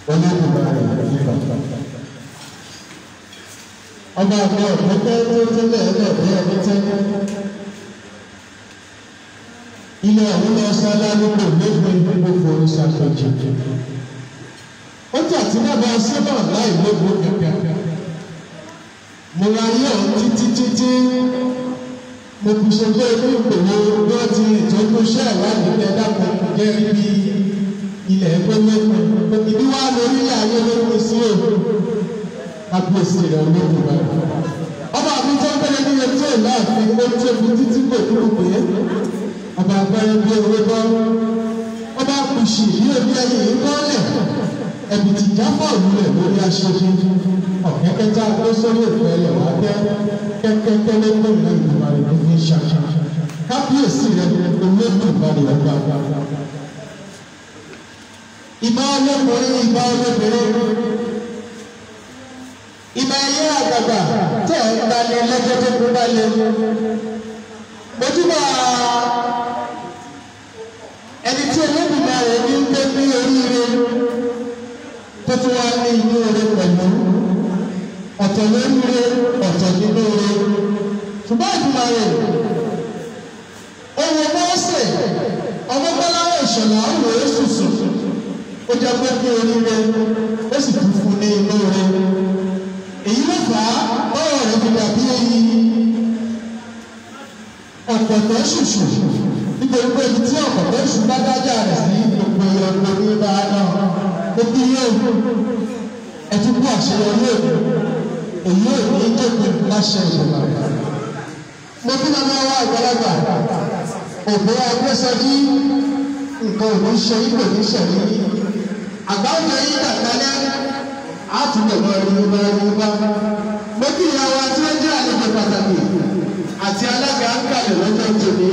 olódùmarè nígbà. ọba àgbẹ̀ ọ̀pẹ́pẹ́ tó tẹ́lẹ̀ ẹlẹ́ẹ̀dẹ́ ẹni tẹ́lẹ̀. ilé àwọn lọ sálá nípò lẹ́gbẹ̀ẹ́ gbogbo ìṣàkóso. ó jà tí bàbá sábà láì lóko kẹ̀kẹ́. mo ra yọ̀ títí títí mo fi ṣe pé ní ìpòwò bí wọ́n ti ìtọ́jú iṣẹ́ ìwádìí ní ẹ̀dá kan jẹ́ ibi ilẹ̀ ẹgbẹ́ mẹ́pẹ́ ìbí wá lórí ayé lórí sí o kábíyèsí rẹ̀ olóògùn bá ọba mi tó gbẹ́lẹ́ ní etí ẹ̀ náà fi ó tó fi títí kò dúró pé ọba abẹ́rẹ́ bí ewé bọ́ ọba kùsì yí omi ẹyẹ yìí bọ́lẹ̀ ẹ̀bì tí jáfọ́ òwúlẹ̀ lórí aṣojú ọ̀kẹ́kẹ́ta tó sórí òkú ẹyẹ wá tẹ́ kẹ́kẹ́kẹ́ lẹ́gbẹ̀ẹ́ ìlú ìgbìmọ̀ rẹ̀ ní ṣàṣà kábíyèsí rẹ̀ olóògùn bá rẹ̀ gbà ìbá ọlọ́kùnrin ìbá ọlọ́bìnrin ìbá ẹyẹ àgbàgbà tẹ̀ ń gbalẹ̀ lọ́jọ́ tó kú balẹ̀ mojúbà ẹni tí olódùmá rẹ̀ ní ń gbé ní oríire tó tún wá ní inú rẹ̀ pẹ̀lú ọ̀tọ̀ lóríire ọ̀tọ̀ nínú rẹ̀ ṣùgbọ́n ìdùnnà rẹ̀ owó mọ́ọ̀sẹ̀ ọmọbọ́láwọ̀ ìṣọ̀lá òwò èsùsù ó jẹ́ pé kí oríire ó sì tún fún ní inú rẹ̀ èyí ló fà á bọ́ọ̀ rẹ̀ fi dàbí èyí ọ̀pọ̀tọ̀ ṣùṣù nítorí pé ibi tí ọ̀pọ̀tọ̀ ṣù bá dájà rẹ̀ sí gbogbo ìyọ̀gbọ̀n ní bá a náà ó bí yóò ẹ ti kú àṣeyọrí òní èyí ò ní dópin láṣẹ ìjọba mo bí màmá wa àgbàlagbà òbí agbésọjí nǹkan ò ní ṣe ipò ní ṣẹlẹ̀ àgbáwọjọ yìí dàgbálẹ àtúbọ̀ mọ ẹni bá ẹni bá mo kí ìyá wa tí wọ́n jẹ́ àlejò pàtàkì àti alága ń kalẹ̀ lọ́jọ́ tòní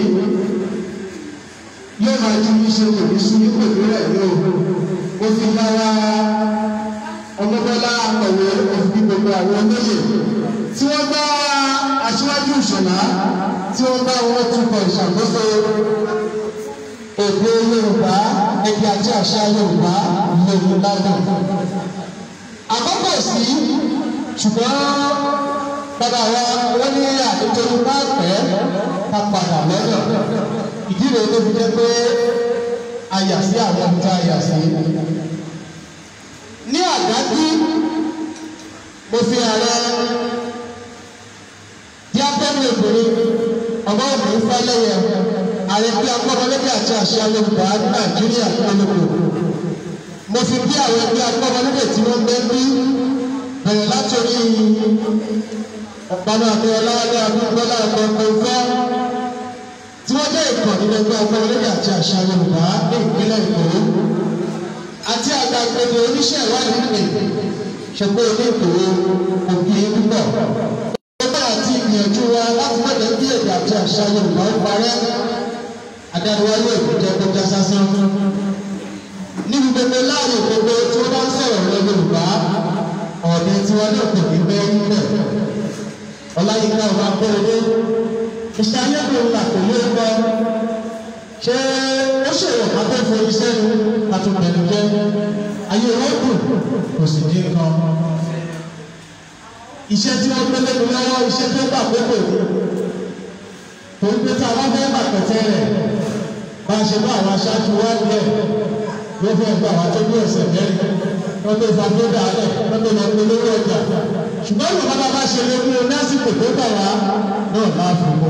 yóò máa ju iṣẹ́ òní sún ipò ìrẹ̀ ní o mo fi bá wa ọmọbọ́lá akọ̀wé òfin gbogbo àwọn olóyè tí wọ́n bá aṣíwájú ìṣọ̀lá tí wọ́n bá wọn túbọ̀ ìṣàkóso èdè Yorùbá èdè àti àṣà Yorùbá lòun ládùn. àkọ́kọ́ sí ṣùgbọ́n bàbá wa wọ́n ní àdéjọ bá pẹ́ ká padà lọ́dọ̀ ìdí rèé tó fi jẹ́ pé a yà sí àwọn ohun tí a yà sí. ní àdájú mo fi ààrẹ bí abẹ́rẹ́ obìnrin ọmọ òbí fẹ́lẹ́yẹ ààrẹ bí akọ́mọlẹ́bí àti àṣà Yorùbá ní Nàìjíríà polówó mo fi bí àwọn ẹbí akọ́mọlẹ́bí tí wọ́n gbé bí bẹ̀rẹ̀ látòrí ọ̀pọ̀lọpọ̀ àti ọlọ́wọ́dé abúgbọ́lá ọ̀pọ̀ ìfẹ́ tí wọ́n jẹ́ ìkọ̀ nínú ẹgbẹ́ akọ́mọlẹ́bí àti àṣà Yorùbá ní ìpínlẹ̀ Èkó àti àgbàgbèdè oníṣẹ́ ìwádìí nìyí ṣùgbọ́n ilé ìkòwé òkè púpọ̀. Ọgbà àti ìgbìyànjú wa láti mọ̀lẹ́ bí èdè àti àṣà Yorùbá ń parẹ́. Adániwáyé òkú jẹ́ kó já sásán. Níbi gbogbo láàyè gbogbo tí wọ́n bá ń sọ̀rọ̀ lọ Yorùbá, ọ̀dẹ tí wọ́n náà kò ní bẹ́ níbẹ̀. Ọláyíká ọba Kóredé. Ìṣe ayélujára là kò lé lọ. Ṣé ó ṣèwọ̀n akẹ́fọ́ iṣẹ́ ni àtúntẹ̀lú jẹ́? ayé wọn dùn kò sì dín kan iṣẹ́ tí wọ́n gbé lẹ́nu lọ́wọ́ iṣẹ́ tó gbà pépè ní tó ń gbé tá a wá fẹ́ bà pẹ̀tẹ́ rẹ̀ bá a ṣe bá àwọn aṣáájú wá lẹ̀ ló fẹ́ gba àwọn tó bí ọ̀sẹ̀ mẹ́rin wọ́n tó fa tó dàálẹ̀ wọ́n tó lọ polówó ọjà ṣùgbọ́n ìwọ̀n bá bá ṣe lé fún un lásìkò tó gbà wá náà máa fi mọ́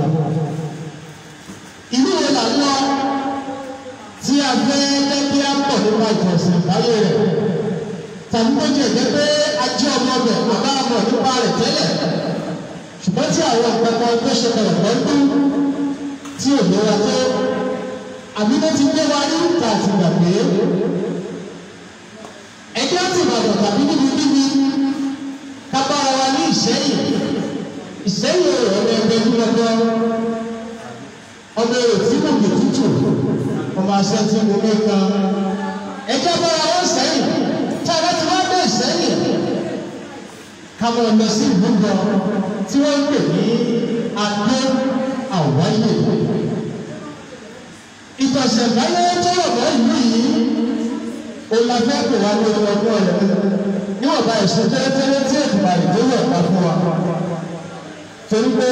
ìlú wo là ń lọ tí a fẹ́ lẹ́bí á pọ̀ nípa ìjọsìn láyé rẹ̀ tàbí tó jẹ́ jẹ́ pé ajé ọmọ ọbẹ̀ bàbá àmọ̀ nípa rẹ̀ tẹ́lẹ̀ ṣùgbọ́n tí àwọn ìpẹ́kọ̀ tó ṣe bẹ̀rẹ̀ pẹ́ńtú tí ò lówó tó àbí tó ti gbé wa ní ìta àti gbàgbé ẹjọ́ ti bàbọ̀ tàbí níbi níbi kábàárà wa ní ìṣẹ́yìn ìṣẹ́yìn ọ̀rọ̀ ẹgbẹ́ dúrọ́dọ́ ọmọ èrò tí kò gbè tútù ọmọ aṣẹ tí mo gbé kan ẹjọ́ bára wọn sẹ́yìn tí a bá ti wá bẹ́ẹ̀ sẹ́yìn káwọn lọ sí ìbúgbọ tí wọ́n ń pè ní adó àwáyé ìtọ̀sẹ̀báyé tó rọ̀ mọ́ ìlú yìí ó la fẹ́ pè wá ní ọmọ ọgbọ́n rẹ̀ níwọ̀nba ẹ̀sùn tẹ́lẹ̀tẹ́lẹ̀ tí ètùmọ̀ àdìgbò yọ̀ ká fún wa torí pé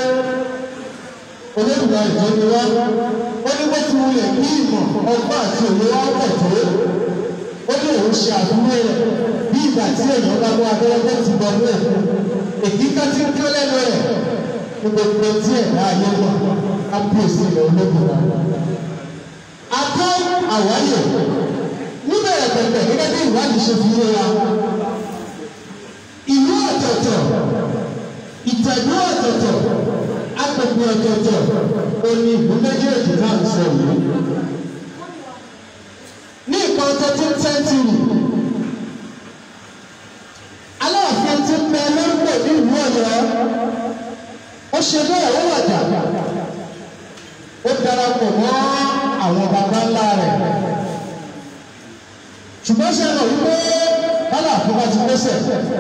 olóògùn àìjọ ni wá ó ní bó ti wulẹ̀ kí ìmọ̀ ọgbọ́n àti òye wá pọ̀ tó ó ní òun ṣe àfiwé rẹ̀ bí ìgbà tí èèyàn bá mú abẹ́rẹ́ ti bọ̀ ní ẹ̀kọ́ èkíká tí ń kí lẹ́nu rẹ̀ ní gbogbo tí ẹ̀dá ayé wà á pèsè ilẹ̀ olóògùn wa. Akọ́ àwáyè níbẹ̀rẹ̀ pẹ̀pẹ̀ gẹ́gẹ́ bí ìwádìí ṣe fi yé wa. Ìlú ọ̀tọ̀ọ̀tọ̀, ìtẹ̀dú ọ̀tọ̀ọ̀tọ̀, agbègbè ọ̀tọ̀ọ̀tọ̀, òní ìlú méjèèjì náà ń sọ yìí. Ní ìkan thirteen century, Aláàfin ti ń bẹ lórúkọ ní ìlú Ọ̀yọ́ ó ṣe bẹ́ẹ̀ ó wàjà ó darapọ̀ mọ́ àwọn baba ńlá rẹ̀ ṣùgbọ́n ṣe lọ wípé Aláàfin bá ti gbẹ́sẹ̀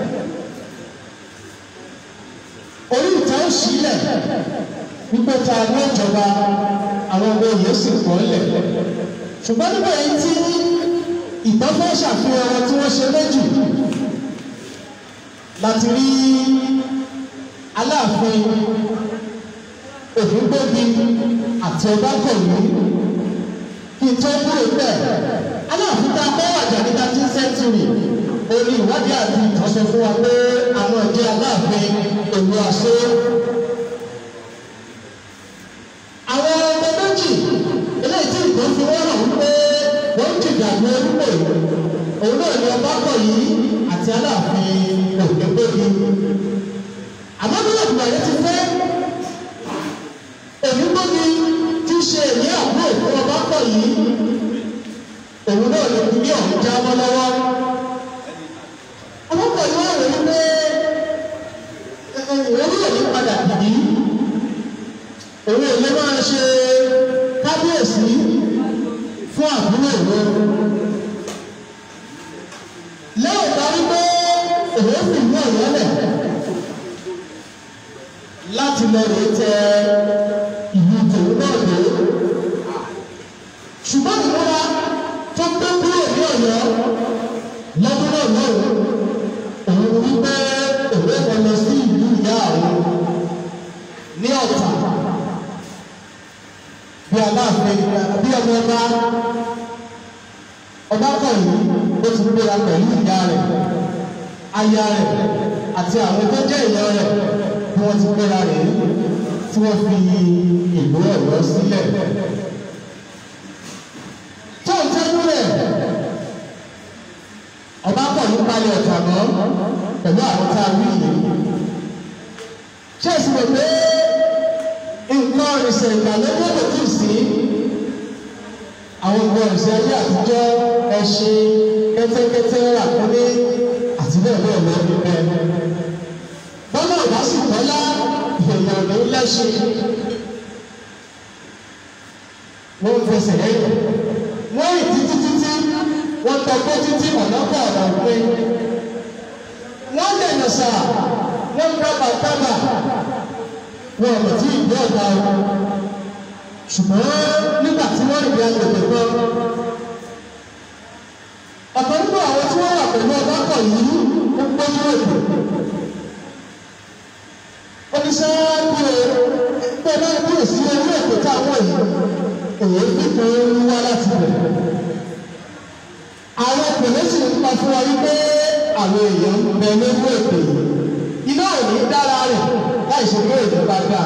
orí ìta ó sílẹ̀ wípé ta ní ìjọba àwọn ọmọ èèyàn sì pọ̀ ńlẹ̀ ṣùgbọ́n nígbà yìí tí ìtàn fẹ́ ṣàfihàn wọn tí wọ́n ṣe méjì láti rí aláàfin ògúngbòbi àti ọbákọ̀wé kí n tó kúrò bẹ́ẹ̀ aláàfin tá a bọ́ wàjà ní thirteen century ó ní ìwádìí àti ìtọ́sọ fún wa pé àwọn ìdí aláàfin èlò àṣẹ. àwọn ọmọ méjì eléyìí tí ìtàn fi wọ́n hàn wípé wọ́n ń jìjà ní orúkọ yìí òun náà ní ọbákọ̀wé àti aláàfin ògúngbòbi àmọ́ bí ọ̀gbìn àyè ti fẹ́ èmi gbógi tí í ṣe èmi àbúrò fún ọba pọ̀ yìí òun náà lè fi ní ọ̀hún já mọ́ lọ́wọ́ ọlọ́pàá yìí wà wọ́n pé òun yóò ní padà dìbí òun ò lè máa ṣe kábíyèsí fún àbúrò òun lẹ́yìn bá rí pé òun fi ìlú ọ̀yọ́ lẹ̀ láti lọ rèé tẹ ìlú tòun náà dé. ṣùgbọ́n ìmúra tó gbé kúrò ní ọ̀yọ́ lọ́dún náà lọ́wọ́ òun wípé òun ẹ̀fọ́ lọ sí ìlú ìyá àwọn ní ọ̀tà bí aláàfin bí ọmọ ọba ọba kọ̀ọ̀yìn ó ti gbéra pẹ̀lú ìyá rẹ̀ aya rẹ̀ àti àwọn tó jẹ́ ìyá rẹ̀ bí wọ́n ti gbéra rẹ̀ tí wọ́n fi ìlú ọ̀yọ́ sílẹ̀. tó ń tẹ́jú rẹ̀ ọba pọ̀ ní palẹ̀ ọ̀tà mọ́ pẹ̀lú àwọn tá a wí yìí. ṣé èsì rẹ̀ pé nǹkan ìrìnsẹ̀ ìgbàlódé kò tù sí àwọn nǹkan ìrìnsẹ̀ ayé àtijọ́ ẹṣin kẹ́tẹ́kẹ́tẹ́ ràkúnmí àti bẹ́ẹ̀ bẹ́ẹ̀ lọ ní bẹ́ẹ̀. bọ́lá ọ̀dà sì tọ́lá èèyàn ló lẹ́sìn. wọ́n ń fẹsẹ̀ lẹ́yìn. wọ́n rìn títí títí wọ́n tọgbó títí ọ̀nà pọ̀ ọ̀nà pé. wọ́n lè nà sà wọ́n dábà dábà wọ́n ọ̀nà tí ìgbé ọ̀gá wọn. ṣùgbọ́n nígbà tí wọ́n rìn bí agbègbè kan ọ̀pọ̀ nínú àwọn tí wọ́n wà pẹ̀lú ọbakọ̀ yìí ń gbójú èdè. oníṣẹ́ bí o pé náà bí o sí orí ètò táwọn yìí èyí kíkọ́ ń wá láti bẹ̀. àwọn ìpìlẹ̀ sì ń pa fún wa wípé àwọn èèyàn ń bẹ lórí ètò yìí. iná ò ní dára rẹ̀ láì ṣe pé èdè bá dáa.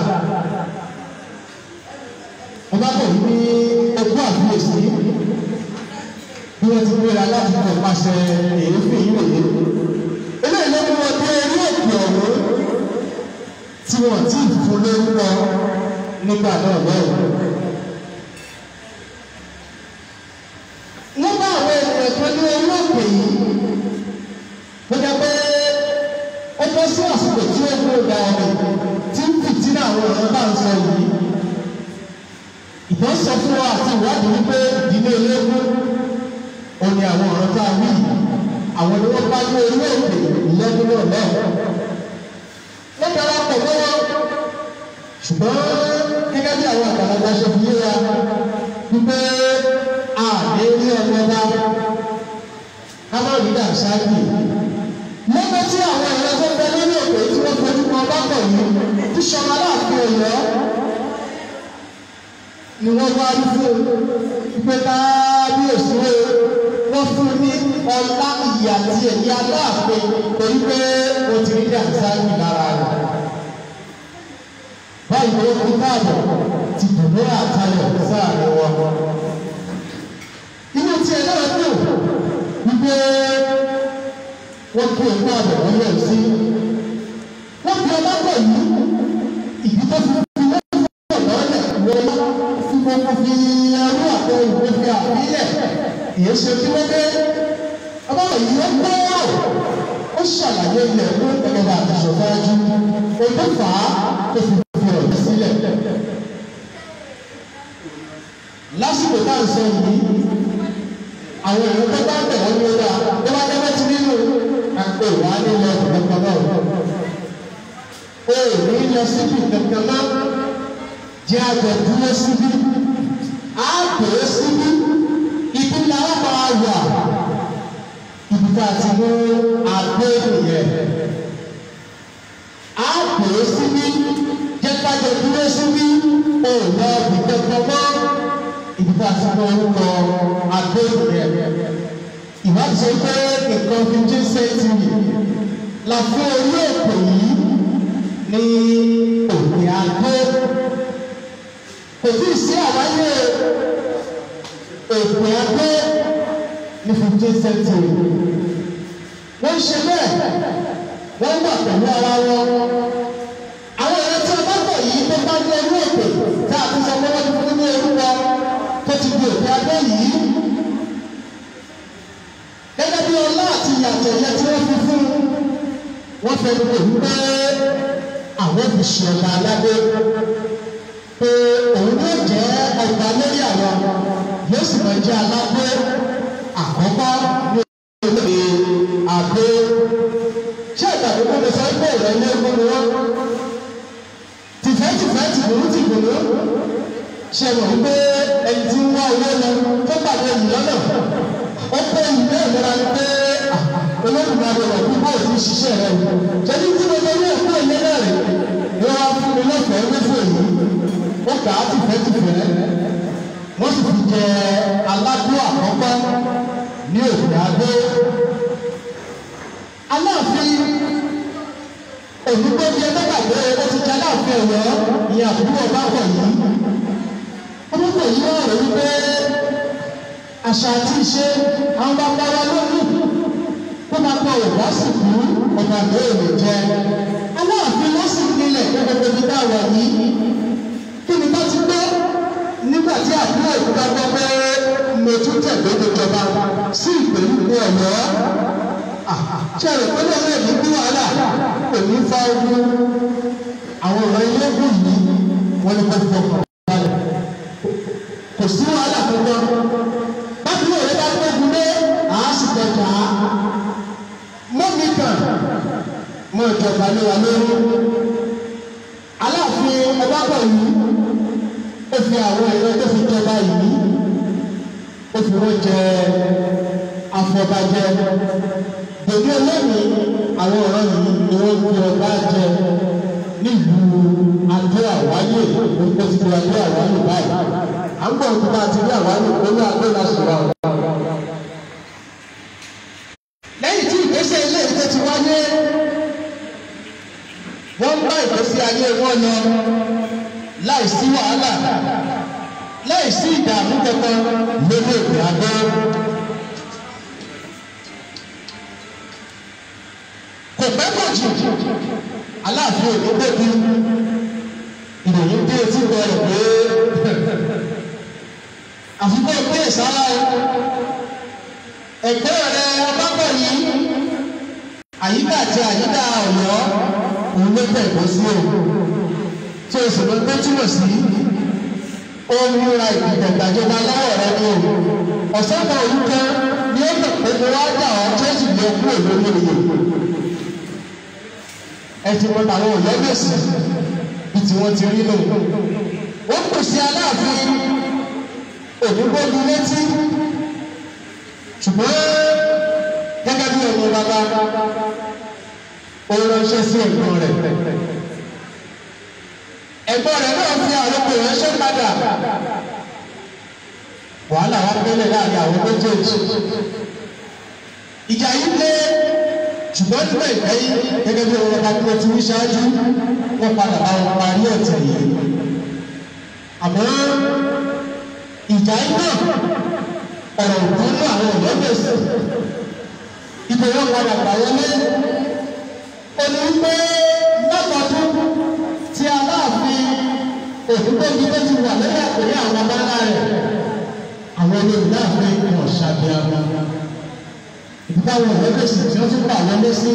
ọbakọ̀ yìí ní ẹkú àfiyèsí bí wọ́n ti gbéra láti kọ̀ pàṣẹ èéfín yìí wòye. eléyìí ló mú wọn dé orí òkè ọ̀hún tí wọ́n ti fún lórúkọ nígbà náà lọ́wọ́. wọ́n bá àwọn ènìyàn kan ní orí òkè yìí wọ́n jẹ́ pé ó bọ́ sí àsìkò tí ó gbé ọ̀gá ọ̀rẹ́ tí ń fìtínà àwọn ọ̀rọ̀ bá ń sọ yìí. ìtàn sọ fún wa àti ìwádìí wípé ìdílé ológun ó ní àwọn ọ̀rọ̀ tá a wí àwọn ni wọ́n bá ní orí òkè lọ́dún náà náà. wọ́n darapọ̀ mọ́ wọn ṣùgbọ́n gẹ́gẹ́ bí àwọn àgbàlagbà ṣe fi yé wa wípé àdé ní ọmọ bá amáyídà ṣáàkì lọ́gbẹ́ tí àwọn ẹ̀rọ tó bẹ lórí òkè tí wọ́n fojú kan bá pọ̀ yìí tí sọmọ aláàfin ọ̀yọ́ ni wọ́n wá rí fún pé kábíyèsí o wọ́n fún ní ọlá ìyè àti ẹ̀yẹ aláàfin torí pé o ti rí àṣàkì lára rẹ̀ báyìí ló kú káàbọ̀ ti dùnú àtàlẹ̀ sáàrin wọn. inú tiẹ̀ náà dùn wípé wọ́n kí òkú àbọ̀ wọ́n yẹ̀ sí. wọ́n fi ọlá pọ̀ yìí ìdí tó fi fi lọ́sọ̀ lọ́lẹ̀ wọ́n fi gbogbo fi ẹrú àpò ìwé fi àbílẹ̀ ìyẹn ṣe kí wọ́n dé. ọlọ́run yìí ó gbọ́ ó ṣàlàyé ilẹ̀ fún ẹgbẹ́ àtúnṣe fáájú ojú fà á tó fi fi ọ̀rọ̀ sílẹ̀. lásìkò tá à ń sọ yìí àwọn èèyàn tó bá bẹ̀ wọ́n ní ọjà tó bá jẹ́ bẹ́tí nínú àpò wà á nílò kankan náà. o ò ní lọ síbi kankan náà jẹ́ àjọ dúró síbí á pè é síbí ibi làwọn máa wà ibi tá a ti mú àgbé nìyẹn. á pè é síbí jẹ́ kájọ dúró síbí o ò lọ ibì kankan mọ́ ibi tá a ti mú orúkọ àgbé nìyẹn ìwádìí sọ pé nǹkan fifteen century la fún orí òkè yìí ní òkè àgbo kò tí ì sí àwáyé òkè àgbo ní fifteen century wọ́n ṣe bẹ́ẹ̀ wọ́n wà pẹ̀lú ara wọn àwọn ẹ̀rọ tí a bá bọ̀ yìí tó bá ní orí òkè tá a ti sọ pé wọ́n ti fún ní orúkọ tó ti di òkè àgbo yìí gẹ́gẹ́ bí ọlá àti ìyàtọ̀ yẹn tí wọ́n fi fún wọ́n fẹ́ gbogbo wípé àwọn fi ṣe ọba aládé pé òun yóò jẹ́ ọba lórí àwọn yóò sì máa jẹ́ aládé àkọ́kọ́ ní olóde àdó ṣé ìgbàgbọ́ kó lè sọ pé ìrọ̀ ilé ẹ̀kọ́ ni wọ́n tìfẹ́tìfẹ́ tìgbòrú tìgbòrú ṣe mọ̀ wípé ẹni tí ń wá owó lọ tó pàdé yìí lọ́nà ó pé ìwé ìlera ni pé olódùmarè rẹ̀ kú bó ti ṣiṣẹ́ rẹ̀ jẹ́ni tí mo lórí òkú ilé náà rè ni wọ́n á fún mi lọ́fẹ̀ẹ́ wífò yìí ó kà á tìfẹ́tìfẹ́ wọ́n sì fi jẹ aládùn àkọ́kọ́ ní òkè adó aláàfin òdúgbòbí ẹgbẹ́gbàgbé ó ti jẹ aláàfin ọ̀yọ́ ìyẹn àbúrò ọba pọ̀ yìí ọmọ pọ̀ yìí wọ́n rẹ̀ wípé àṣà àti ìṣe àwọn bàbá wa lónìí tó máa pa òwá sì kú ọ̀nà àgbẹ̀rẹ̀ jẹ. aláàfin wọ́n sì nílẹ̀ gbogbo ibi tá a wà yìí kí ni bá ti gbọ́ nígbà tí àbúrò ìgbà gbọ́ pé mo tún tẹ̀lé ìjọba sí ìpèlú ní ọ̀yọ́. ṣé ẹ̀rọ pé lọ́wọ́ ẹ̀mí bí wàhálà kò ní fa ogun àwọn ọ̀rọ̀ ilé ìgbò yìí wọ́n ní kó fọkàn balẹ̀ kò sí wàhálà kankan bákan náà yẹn bá gbógun dé àásìkò ọjà mọ́mí kan mọ ìjọba lé wa lórí aláàfin ọbábọ̀ yìí ó fi àwọn ẹ̀rọ tó fi jọba yìí ó fi wọ́n jẹ afọbajẹ gbèdé lónìí àwọn ọ̀rọ̀ yìí ni wọ́n fi ọba jẹ nílùú adó àwáyé ó ti di adó àwáyé báyìí à ń bọ̀ nípa àti ní àwáyé olú adó láti wà ọ́. lẹ́yìn tí ìgbésẹ̀ ilé ìgbé ti wáyé wọ́n bá ìgbésí ayé wọn lọ láì sí wàhálà láì sí ìdààmú kankan lórí òkè àgọ́. kò pẹ́ pọ̀ jù aláàfin òní débi ìròyìn dé etí wọ rẹ̀ pé àfikún ìpín ìsára ẹ̀gbẹ́ rẹ̀ ọbábọ̀ yìí àyíká àti àyíká ọ̀yọ́ òun ló bẹ̀ bọ́ sí o tí o sì lọ gbé túmọ̀ sí ó ń múra ìdìtẹ̀gbàjọba lọ́wọ́ rẹ ní o ọ̀sán kan òun kan ni ó mọ̀ pé mo wá dà ọ́ tí ó sì lè kú òlórí oyè ẹ ti mọ tàwọn ọ̀yọ́ gbèsè bí tí wọ́n ti rí lò wọ́n kò sí aláàfin òdúgbòdú létí ṣùgbọ́n ọmọ bàbá ó ránṣẹ́ sí ẹ̀gbọ́n rẹ̀ ẹ̀gbọ́n rẹ̀ náà fi àròkọ ránṣẹ́ padà wàhálà wá bẹ́lẹ̀ láàrin àwọn méjèèjì ìjà yìí dé ṣùgbọ́n nígbà ìgbẹ́yìn gẹ́gẹ́ bí ọmọ bàbá tó ti wí ṣáájú wọ́n padà bá wọn parí ọ̀tẹ̀ yìí àmọ́ ìjà yìí náà ọ̀rọ̀ òkú ní àwọn ọ̀dọ́ gbèsè ìbò wọn padà gbà wọlé ẹni wípé lọ́kọ̀ọ́dún tí aláàfin òkútóbi tó ti wà lórí àpèrè àwọn abáńlá rẹ̀ àwọn olórí láàfin wọn ṣàbíàmọ́ ìdíkà àwọn ọ̀dọ́ gbèsè tí wọ́n tún gbà wọlé sí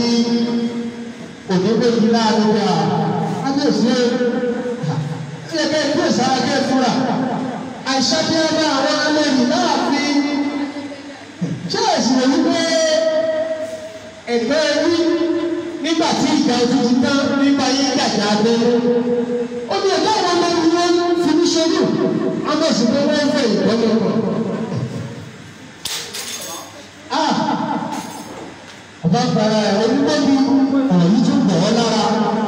òdòdó láàrin bí a ábíyèsí ẹ̀ ẹ̀ kẹ́ ẹ̀ kí ẹ̀ sára kẹ́ ẹ̀ fúra àìṣàbíàmọ́ àwọn alẹ́yìn láàfin ṣé ẹ̀sìn rẹ̀ wípé ẹ̀gbẹ́ ẹbí nígbà tí ìjà ojú ti tán nípa yín gàjà abẹ́ ó ní ẹ̀dá àwọn ọmọ ẹni wọn fi ní ṣojú àwọn èsì pé wọ́n fẹ́ ìgbọ́nà kan. ọba fara ẹ̀ onígbòbí ọ̀rọ̀ yìí tún bọ̀ ọ́ lára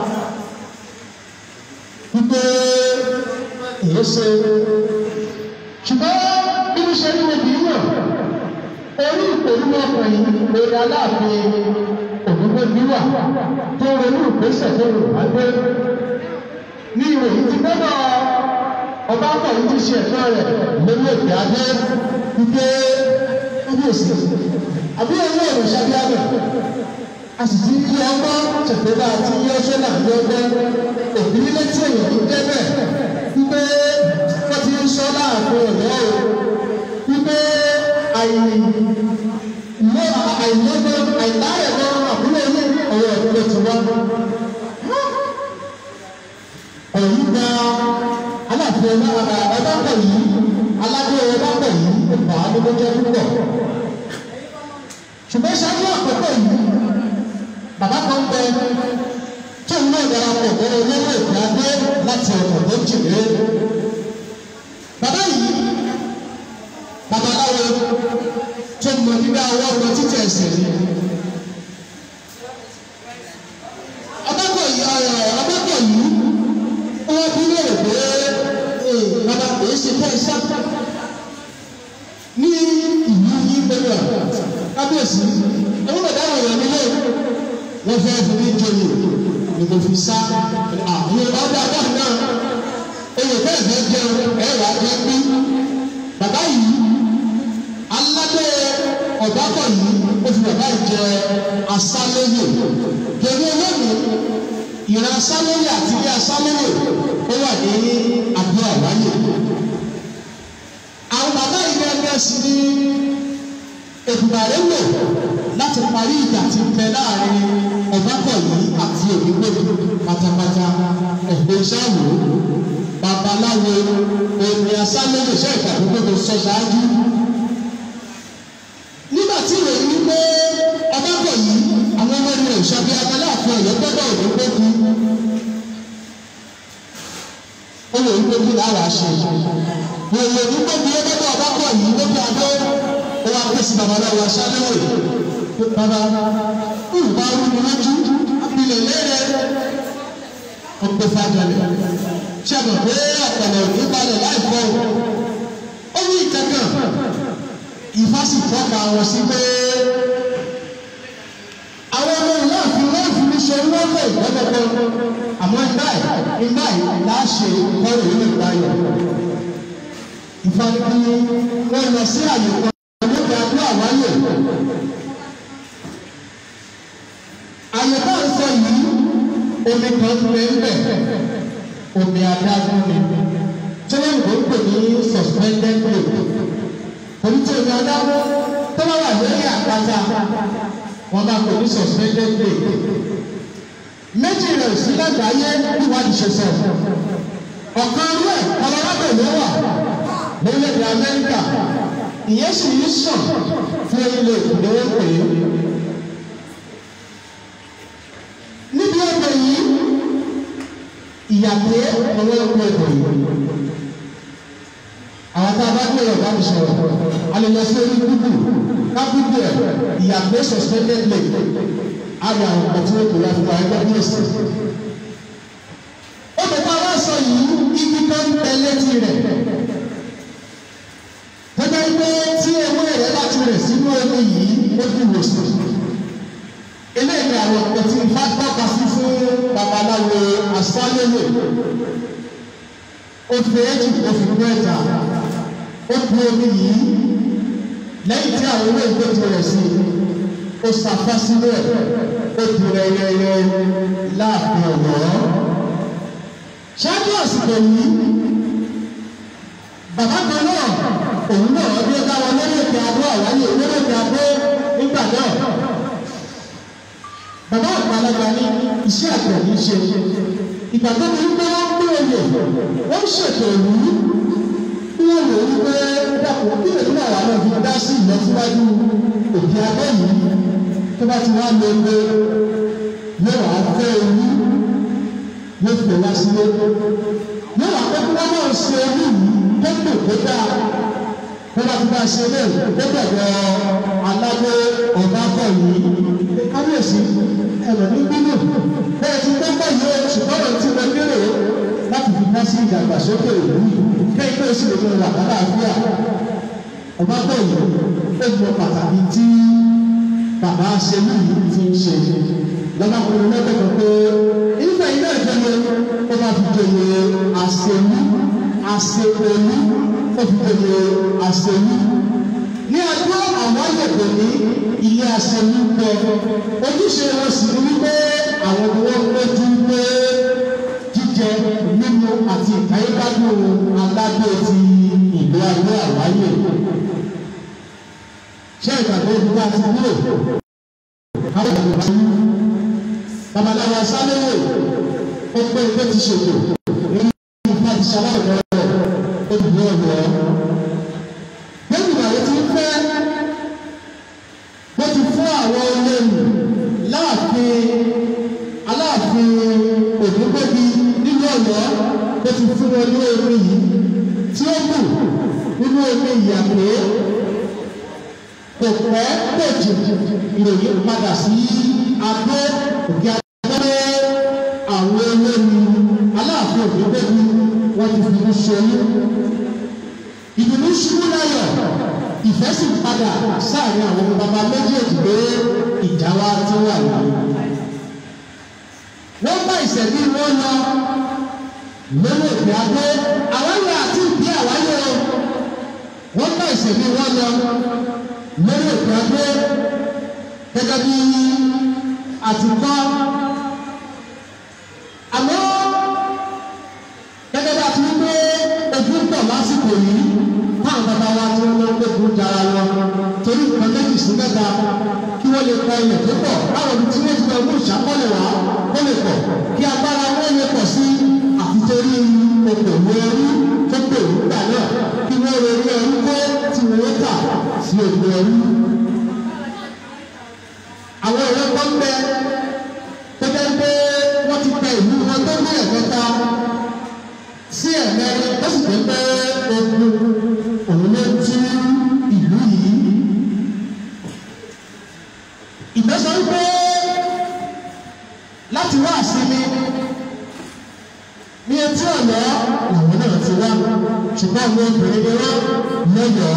wípé èyí ṣe ṣùgbọ́n bí mo ṣe ní obì náà orí ìpòlú ọkùnrin lórí aláàfin òdúgbòdúwà tó ronú ìgbésẹ̀ tó rò wá gbé ní ìròyìn ti gbọ́dọ̀ ọba akọ̀yìn ti ṣe ẹ̀tọ́ rẹ̀ lórí èdè adé wípé kábíyèsí àbí ẹ̀yìn ọ̀rọ̀ ṣàbíàmẹ̀ a sì ti yí ọgbọ́n ṣètòlá àti yí ọṣẹ́ náà yí ọgbọ́n òbí létí èèyàn tó jẹ́ bẹ́ẹ̀ wípé wọ́n ti ń sọ láàfin ọ̀dọ́ o wípé àìlọ́ àìlọ́gbọ́n àìláyẹ̀gbọ́n àbúrò ilé ọ̀rọ̀ ìpínlẹ̀ ti wá. Ọ̀yí gba aláàfin ọba ọba yìí aládé ọba yìí bà á lóko jẹ́ púpọ̀. Ṣùgbọ́n ṣáájú àkọ́kọ́ yìí bàbá kan bẹ tó ń náà darapọ̀ mọ́ olówó ìpè adé láti ọ̀nà tó jìnnà. Bàbá yìí babaláwo tó mọ nígbà ọwọ́ ọmọ títí ẹsẹ̀ ni. ọbẹ̀kọ̀ yìí ọ̀rọ̀ ọbẹ̀kọ̀ yìí wọ́n bí léèrè pé bàbá kò ṣe fẹ́ iṣẹ́ ní ìlú yìí pẹ̀lú ẹ̀ kábíyèsí ẹ̀wọ́n bẹ̀rẹ̀ àwọn èèyàn nílé wọ́n fẹ́ fi mí joyè ni mo fi sá àwọn ọba ọba náà oyè bẹ́ẹ̀ fẹ́ jẹun ẹ̀rọ àjẹ́ pín bàbá yìí aládé ọ̀dàpọ̀ yìí ó fi bàbá yìí jẹ asálẹ́yè pẹ̀lú olóògùn ìran asálẹ́yè àti ilé asálẹ́yè ó wà ní abúlé àwáyé àwọn bàbá yìí gẹ́gẹ́ sí ní ètùbàrẹ́ lò láti parí ìjà tí ń bẹ láàrin ọ̀dàpọ̀ yìí àti òdìgbòdì pátápátá ẹ̀gbẹ́ sáwò babaláwo omi asálẹ́yè ṣe ìgbàgbọ́ tó sọ ṣáájú nígbà tí ìròyìn wípé ọbábọ̀ yìí àwọn ọmọ ẹni ìṣàbí abaláàfin ọ̀yọ́ gbọ́dọ̀ òní gbógun ó lè wípé kí lára ṣe wòye ní gbógun ó gbọ́dọ̀ ọbábọ̀ yìí lóbi adó ó wá pè sí babaláwo aṣáléwò bàbá ìwà rúni lójú abilẹ̀ lẹ́rẹ̀ ó gbé fàjọlẹ̀ ṣẹ́gun pé ọ̀pọ̀lọ̀ òní balẹ̀ láìpẹ́ o ó ní ìkẹ́kẹ́ ìfásitì tọ́ka wọn sí pé àwọn ọmọ ìlú àfin wọn fi ní ṣe wọn lè gbọ́dọ̀gbọ́ àmọ́ ìgbà yìí ìgbà yìí láṣẹ ìkọrò ìlú ìgbàyọ̀ ìfanipí wọn lọ sí àyè kan nígbà tó àwáyè àyè bá ń sọ yìí omi kan bẹ́ẹ̀ omi adágún ni tí wọ́n ń pè ní suspended lake omi tí omi adágún tó bá wà lórí àpáta wọ́n bá pè ní suspended lake méjì rẹ̀ sí lágbàáyé níwádìí ṣe sọ ọ̀kan rẹ̀ Colorado ló wà lórílẹ̀-èdè Amẹ́ríkà ìyẹn sì ń sàn fún ilé ìpínlẹ̀ pè é. níbi ọgbẹ́ yìí ìyàgbé ọwọ́ ẹ̀kọ́ ẹ̀kọ́ yìí àwọn tá a bá gbé ọ̀gá mi sọ̀rọ̀ a lè lọ sí orí Google kábídì ẹ̀ ìyàgbé suspended leg àyà ọ̀pọ̀ tí ó kò lọ fún wa ẹgbẹ́ bí èsì. ó lè bá wá sọ yìí ibi kan ń bẹ létí rẹ̀ gẹ́gẹ́ pé tí ewé rẹ̀ láti rẹ̀ sínú omi yìí ó di wòsàn. eléyìí ni àwọn ọ̀pọ̀ tí ifá tọ́ka sí fún babaláwo asálélè ó fi éjì ó fi gbé ẹ̀dá ó bu omi yìí lẹ́yìn tí àwọn owó ìgbésẹ̀ rẹ̀ sí ó sàfá sínú ẹ̀ ó di rẹ̀rẹ̀rẹ̀ láàfin ọ̀wọ́. ṣáájú àsìkò yìí bàbá kan náà òun náà bí ó dáwọ́ lórí ètò abọ́ àwáyé lórí ètò abọ́ nígbà náà. bàbá àgbàlagbà ní iṣẹ́ àgbẹ̀ ní í ṣe ìgbà tó ní pé wọ́n gbé oyè wọ́n ṣètò ìlú wọ́n lò ó pé dàpọ̀ kí lè fún àwọn àwọn ìfún dá sí ìlọsíwájú òkè abẹ́ yìí tó bá ti wá lo ewé yóò wá fẹ́ ewu yóò fẹ́ wá sílé yóò wá pé kí wọ́n náà ṣe ewu yìí tó tò tó dáa tó bá ti bá ṣe lé tó bẹ̀rẹ̀ alágbé ọ̀gáfọ̀ yìí kábíyèsí ẹ̀rọ ní gbínú bẹ́ẹ̀ ti gbọ́gbọ́ yìí ṣùgbọ́n ọ̀rọ̀ tí mo lérò láti fi dá sí ìdàgbàsókè ìlú yìí kẹ́yìn tó sì lè mú wà lálàáfíà ọba bọ̀ yìí ó mọ pàtàkì tí bàbá aṣẹ́lú yìí ti ń ṣe lọ́nà kúrò lẹ́gbẹ̀ẹ́ pé ìfẹ́ ilé ìjọba ó bá fi jòyè aṣẹ́lú aṣẹ́lú ó fi jòyè aṣẹ́lú ní ọjọ́ àwọn àyẹ̀kọ̀ ní ilé aṣẹ́lú pẹ ojúṣe wọn sì ní wípé àwọn ni wọ́n péjú pé jíjẹ mímu àti ìkáyégbádùn aládé ti ìlú ayé àwáyé ṣé ìgbàgbọ́ ìlú bá ti wúlò àwọn ìlú bá ti babaláwo sálẹ́wò ó pé ilé ti ṣètò nínú ìfà ti ṣaláwọ̀ lọ́wọ́ ó dùn ní ọ̀dọ́ lẹ́yìn ìgbà wo ti ń fẹ́ bó ti fún àwọn olóyìn láàfin aláàfin òdúgbòbi nínú ọ̀yọ́ bó ti fún wọn ní omi yìí tí ó kù nínú omi ìyàgbé kò pẹ́ kò jù ìròyìn padà sí abẹ́ òkè abẹ́rẹ́ àwọn olóyìn aláàfin òdúgbòbi wọ́n ti fi ní ṣoyún ìdùnnú ṣubú láyọ̀ ìfẹ́ sì padà sáàrin àwọn bàbá méjèèjì pé ìjà wa ti wà yìí. wọ́n bá ìṣẹ̀lí wọn lọ lórí òkè adé àwáyé àti ìdí àwáyé o wọ́n bá ìṣẹ̀lí wọn lọ lórí òkè adé gẹ́gẹ́ bí àtìkọ́ àmọ́ gẹ́gẹ́ bí a ti ń gbé ojú pọ̀ lásìkò yìí táwọn bàbá wa tí wọ́n lọ́ọ́ gbẹ́kú dára lọ torí nǹkan méjì sí mẹ́ta kí wọ́n lè kọ ilẹ̀ tó pọ̀ báwo ni tí wọ́n ti lọ mú ìṣàkọọ́lẹ̀ wá ó lè pọ̀ kí agbára wọn lè pọ̀ sí àfitórí okòwò ẹrú tó pè nígbà náà kí wọ́n lè rí ẹrú kó tí wọ́n tà sí òkú ẹrú. àwọn ìwé kan bẹ tó jẹ́ pé wọ́n ti tẹ ìlú wọn tó ní ẹ̀mẹ́ta sí ẹ̀mẹ́rin ó sì jẹ́ pé ogun òun ló tú ìlú yìí. Ìgbésọ wípé láti wá àsinmi ní etí ọ̀nà làwọn náà ti wá ṣùgbọ́n àwọn obìnrin ni wọ́n lọ́yọ̀ọ́.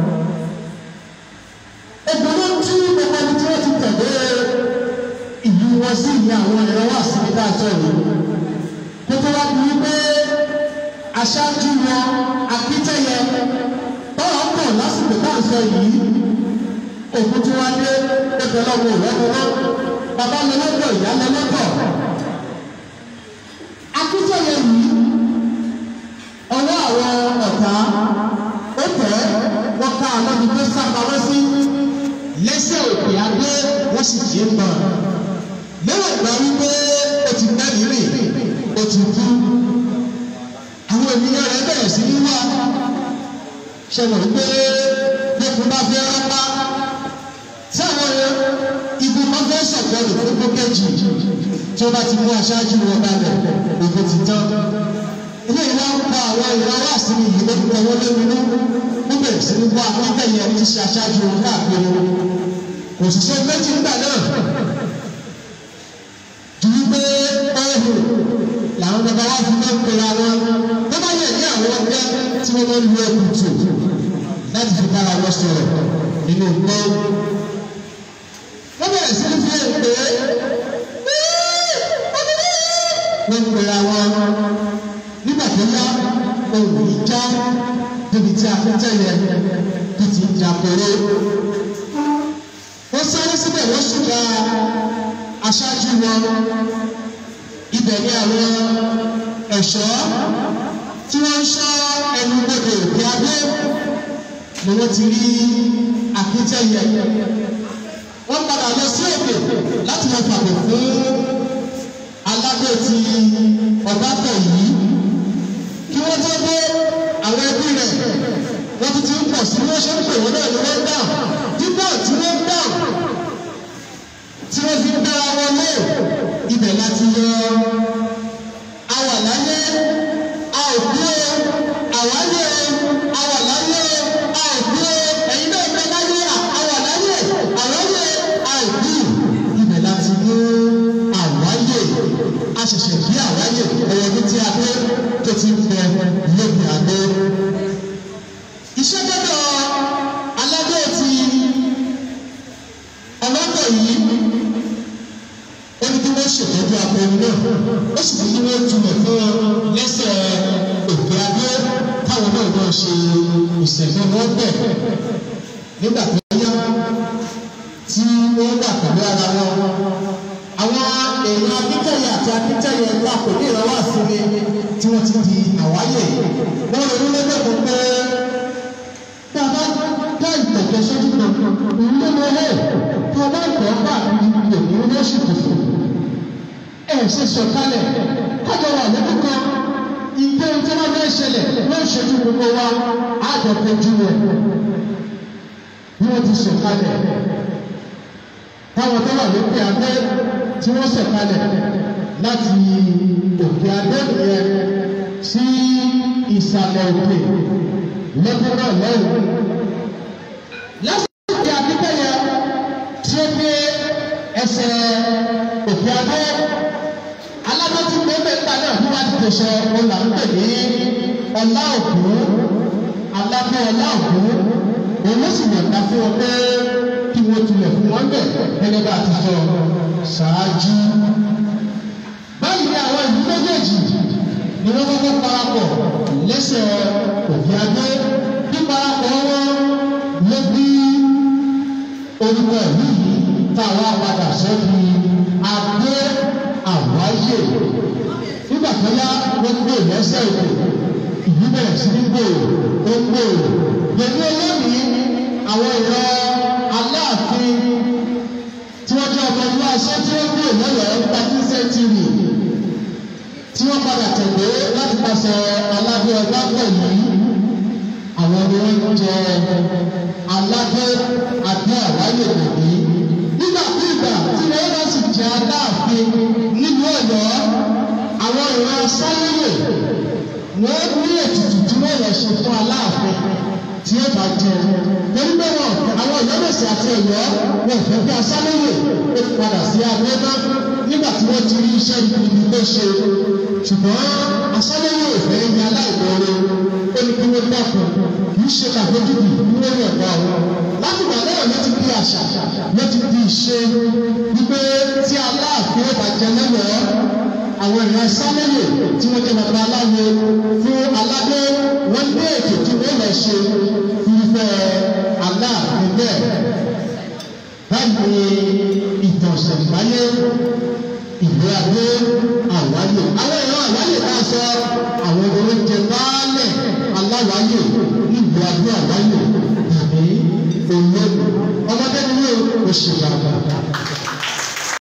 Ogun ló tú gbogbo ẹni tí wọ́n ti tẹ̀lé ìlú wọn sí ìyá àwọn ẹ̀rọ wá àsinmi dáàtọ̀ yìí. Kó tó wá bí wípé aṣáájú wọn akíntẹ́yẹ tọ́wọ́ pọ̀ lásìkò tá à ń sọ yìí òkú tí wọ́n dé ẹgbẹ́ lọ́wọ́ ìrọ́pọ̀lọ́ bàbá lọ́lọ́pọ̀ ìyá lọ́lọ́pọ̀ akíntẹ́yẹ yìí ọwọ́ àwọn ọ̀tá ó tẹ̀ wọ́n ká alọ́bi tó sábàwọ́ sí lẹ́sẹ̀ òkè adé wọ́n sì jí ń bọ̀ lẹ́wọ̀n ìgbà wípé ó ti gbẹ́yìn rìn ó ti kú àwọn ènìyàn rẹ bẹ̀rẹ̀ sí ní wá ṣẹlẹ̀ wípé lẹ́kùn bá fẹ́ rápá tí àwọn igun bá fẹ́ sọ̀tọ̀ rẹ̀ fún gbókèjì tí ó bá ti mú aṣáájú wọn balẹ̀ òkú ti tán ilé ìwà ń pa àwọn ìwà wá sí mi yìí lórí ọwọ́ lórí wọ́n bẹ̀rẹ̀ sí ní wá akíntẹ̀yìn ẹni tí ṣe aṣáájú wọn káàkiri kò sì ṣe méjì nígbà náà ju wípé ọ̀hún làwọn bàbá wa fi máa ń pera wọn tó bá yẹ ní àwọn ọgbẹ́ tí wọ́n máa ń lu ẹkùn tù láti fi bára wọn sọ̀rọ̀ nínú gbọ́. wọ́n bẹ̀rẹ̀ sí ní fi hàn pé wọ́n ń pera wọn nígbà tó yá ohun ìjà débi tí a fi tẹ̀lé tó ti jà kóró. wọ́n sáré síbẹ̀ wọ́n ṣùgbà aṣáájú wọn ibẹ̀ ní àwọn ẹ̀ṣọ́ tí wọ́n ń ṣọ́ ẹnu gbogbo òkè abẹ́ ni wọ́n ti rí akíntẹ́yẹ. wọ́n padà lọ sí òkè láti lọ fàbọ̀ fún alágbó ti ọ̀bátọ̀ yìí kí wọ́n tó dé àwọn ẹbí rẹ̀ wọ́n ti ti ń pọ̀ sí wọ́n ṣe ń pè wọ́n náà ni wọ́n dà dídá tí wọ́n dà tí wọ́n fi ń dára wọn lé ibẹ̀ láti yọ àwà láyé a ò kú o àwáyé àwà láyé a ò kú o ẹ̀yin náà bẹ láyé àwà láyé àwáyé a ò kú ibẹ̀ láti mú àwáyé a ṣẹ̀ṣẹ̀ bí àwáyé ẹ̀yẹ ní tí a dé tó ti ń bẹ lóbi àdó. iṣẹ́ gbọ́dọ̀ aládé ti ọlọ́dọ̀ yìí ó ní kí wọ́n ṣètọ́jú akọrin náà ó sì ní kí wọ́n túmọ̀ fún wọn lẹ́sẹ̀ òkè adé káwọn náà náà ṣe ìṣẹ̀lẹ̀ wọn bẹ̀ nígbà tó yá tí wọ́n wà pẹ̀lú ara wọn àwọn èèyàn akíntẹ̀yẹ àti akíntẹ̀yẹ wà kò ní ìrànwọ́ àfúnni tí wọ́n ti di àwáyé wọ́n ronú lọ́jọ́ kan pé bàbá dá ìtẹ̀jẹ́ sójú kan òun ló lọ hẹ́ bàbá ìtọ́ bá mi òun ló sì kù fún ẹ ṣe sọ̀kalẹ̀ kájọ wà lọ́dún kan ìgbé tí wọ́n fẹ́ ṣẹlẹ̀ ló ń ṣojú gbogbo wa àjọ kojú rẹ̀ bí wọ́n ti sọ̀kalẹ̀ táwọn tó wà lókè abẹ́ tí wọ́n sọ̀kalẹ̀ láti òkè abẹ́ yẹn sí ìsàlẹ̀ òkè lọ́dún náà lọ́wọ́. lásìkò akíkẹ́yẹ tí ó gbé ẹsẹ̀ òkè abẹ́ alábọ́tí gbẹ́gbẹ́gbà náà bí wọ́n ti tẹ̀sọ̀ ọ̀là ń pè ní ọ̀là òkú alábẹ́ ọ̀là òkú òun ló sì yọ̀ǹda fún wọn pé kí wọ́n tulẹ̀ fún wọn bẹ̀ gẹ́gẹ́ bá a ti sọ ṣáájú. báyìí ni àwọn ìlú méjèèjì ni wọ́n kọ́kọ́ parapọ̀ lẹ́sẹ̀ òkè adé bí parapọ̀ wọn ló bí orúkọ ìlú yìí táwa padà sọ́kì adé àwáyé nígbà tó yá wọ́n gbé lẹ́sẹ̀ òkè ìlú bẹ̀rẹ̀ sí ní gbòòrò ó gbòòrò lèmi olónìí àwọn ìran aláàfin tí wọ́n jẹ́ ọmọ ìlú aṣẹ́ tí wọ́n gbé lọ́yọ̀ọ́ thirty century tí wọ́n padà tẹ̀lé láti pàṣẹ aládé ọgbà pẹ̀lú àwọn ni wọ́n jẹ aládé adé àwáyé tẹ̀lé nígbàkúùgbà tí wọ́n bá sì jẹ aláàfin nílùú ọ̀yọ́ àwọn ìran sáyẹ̀wò wọ́n ní ètùtù tí wọ́n lọ ṣe fún aláàfin tí ó bá jẹ torí pé wọn àwọn ìyọ́mẹ̀sì àti ẹ̀yọ́ wọn fẹ́ bí asáléwò ó padà sí abẹ́ná nígbà tí wọ́n ti rí iṣẹ́ ibi tó ṣe ṣùgbọ́n asáléwò ìfẹ́ ní aláìmọ́re ó ní kí wọ́n dákun kì í ṣe kàfojúbì ní wọ́n yọ̀ gbà wọn. láti gbà náà ló ti di àṣà ló ti di ìṣe wípé tí aláàfin ó bá jẹ lẹ́wọ̀ọ́ àwọn èèyàn sáléwò tí wọ́n jẹ́ bàbá aláwo fún aládé wọ́n ní ètò tí wọ́n lọ ṣe